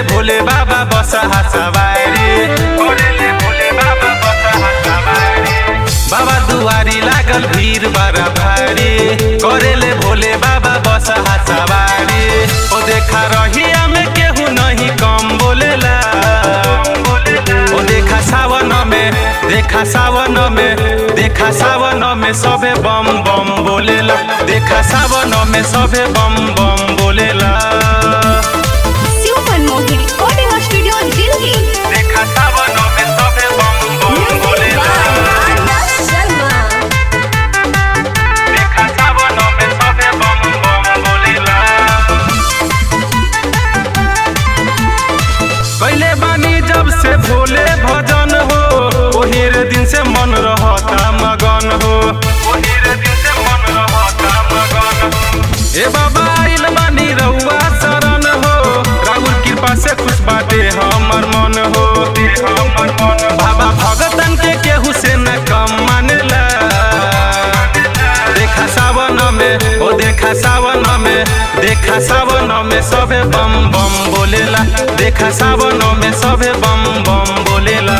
भोले बाबा बसा सवारी करेले भोले बाबा बसा सवारी बाबा दुआरी लागल भीड़ बड़ा भारी करेले भोले बाबा बसा सवारी ओ देखा रहिया में केहू नहीं कम बोलेला ओ देखा सावन में देखा सावन में देखा सावन में सबे बम बम बोलेला देखा सावन में सबे बम बम बोलेला Super Mohi Recording Studio Delhi. देखा सावन में सबे बम बम Music बोलेला by Anas Sharma. देखा सावन में सबे बम बम बोलेला कैले बानी जब से भोले भजन हो ओही रे दिन से मन रहता मगन हो ओही रे दिन से मन रहता मगन हो ए बाबा आइल बानी रउआ शरण हो राहुल कृपा से खुश बाटे हमर मन हो हमर मन बाबा भगतन के केहू से न कम मानेला देखा सावन में ओ देखा सावन में देखा सावन में सबे बम बम बोलेला देखा सावन में सबे बम बम बोलेला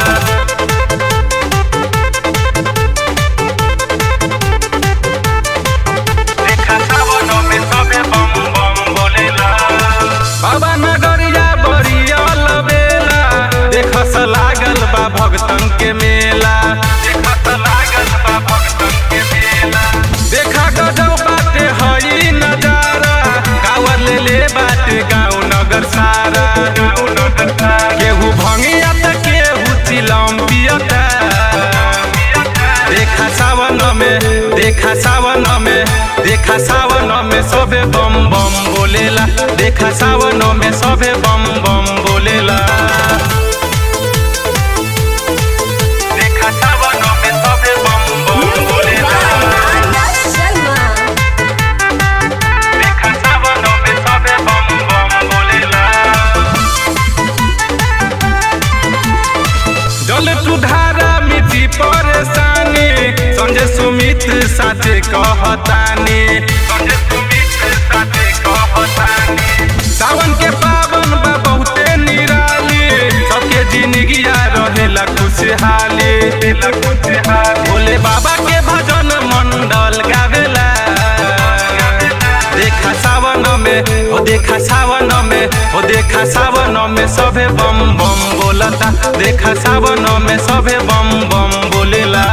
देखा सावन में सबे बम बम बोलेला बाबा नगरिया बरिया लबेला देखस लागल बा भगतन के मेला देखस लागल बा भगतन के मेला देखा गजब बाटे हई नजारा गावर ले ले बाटे गाँव नगर सारा गाँव नगर सारा केहू भंगिया त केहू चिलम पियता देखा सावन में देखा सावन में देखा सावन में सबे बम बम बोलेला देखा सावन में सबे बम बम बोलेला देखा सावन में सबे बम बम Music बोलेला by Anas Sharma. देखा सावन में सबे बम बम बोलेला जल सुधारा मिट्टी परेशानी संजय सुमित साथे कहतानी संजय सुमित साथे कहतानी सावन के पावन बा बहुते निराली सबके जिंदगिया रहेला खुशहाली भोले बाबा के भजन मंडल गावेला देखा सावन में ओ देखा सावन में ओ देखा सावन में सबे बम बम बोलता देखा सावन में सबे बम बम बोलेला